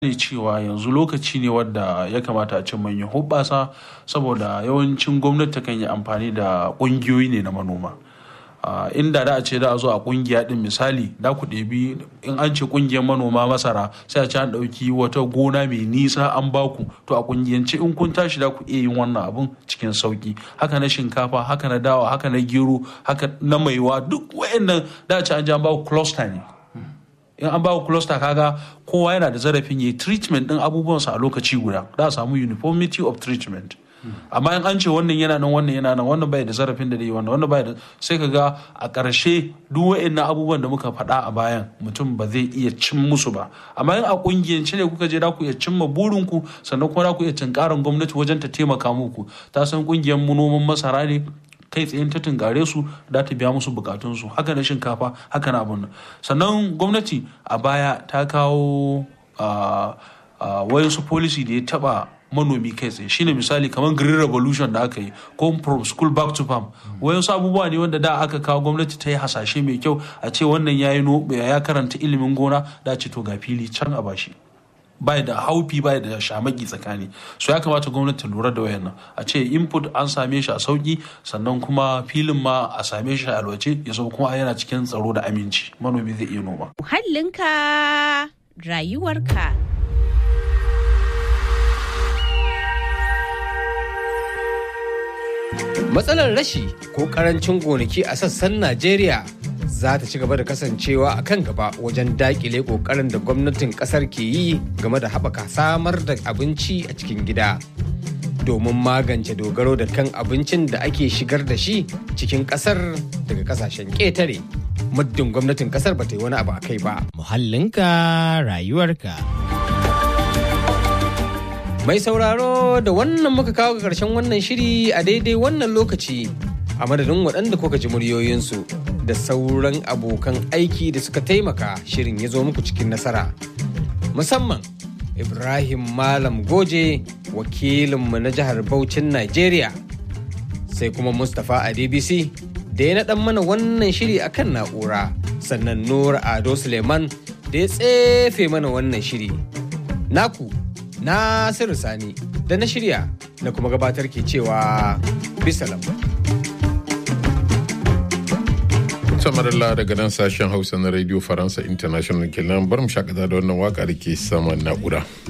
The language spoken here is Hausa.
ne cewa yanzu lokaci ne wadda ya kamata a ce manyan hubbasa saboda yawancin gwamnati kan yi amfani da ƙungiyoyi ne na manoma inda da a ce da a zo a kungiya din misali da ku ɗebi in an ce kungiyar manoma masara sai a ce an ɗauki wata gona mai nisa an baku to a kungiyance in kun tashi da ku iya yin wannan abun cikin sauki haka na shinkafa haka na dawa haka na gero haka na maiwa duk wayannan da a ce an ji an baku cluster ne in an baku cluster kaga kowa yana da zarafin yi treatment din abubuwansa a lokaci guda da a samu uniformity of treatment amma in an ce wannan yana nan wannan yana nan wannan bai da zarafin da yi wannan wannan bai da sai ka ga a ƙarshe duk wa'annan abubuwan da muka faɗa a bayan mutum ba zai iya cin musu ba amma in a ƙungiyance ne kuka je da ku iya cimma burinku sannan kuma da ku iya tunkarin gwamnati wajen ta taimaka muku ta san ƙungiyar noman masara ne kai tsayin ta tunkare su da ta biya musu bukatunsu haka na shinkafa haka na abun nan sannan gwamnati a baya ta kawo wayansu policy da ya taba manomi kai tsaye shine misali kamar green revolution da aka yi ko from school back to farm wayansu abubuwa ne wanda da aka kawo gwamnati ta yi hasashe mai kyau a ce wannan ya yi ya karanta ilimin gona da ce to ga fili can a bashi bai da haufi bai da shamaki tsakani so ya kamata gwamnati lura da wayannan a ce input an same shi a sauki sannan kuma filin ma a same shi a alwace ya zama kuma yana cikin tsaro da aminci manomi zai iya noma muhallinka rayuwarka Matsalar rashi ko karancin gonaki a sassan Najeriya za ta ci gaba da kasancewa a kan gaba wajen dakile kokarin da gwamnatin kasar ke yi game da haɓaka samar da abinci a cikin gida. Domin magance dogaro da kan abincin da ake shigar da shi cikin kasar daga kasashen ƙetare. Muddin gwamnatin kasar ba ta yi wani abu a kai ba. Muhallinka rayuwarka. Mai sauraro da wannan muka kawo ga ƙarshen wannan shiri a daidai wannan lokaci a madadin waɗanda kuka ji muryoyinsu da sauran abokan aiki da suka taimaka shirin ya zo muku cikin nasara. Musamman Ibrahim Malam Goje wakilinmu na jihar Bauchin Najeriya sai kuma Mustapha Adebisi da ya naɗan mana wannan shiri akan na'ura sannan Nura Ado Suleiman da ya tsefe mana wannan shiri. Naku Nasiru Sani da na shirya na kuma gabatar ke cewa bisalam. samarala daga nan sashen hausa na radio faransa international kenan bar mu shakata da wannan waka da ke saman na'ura.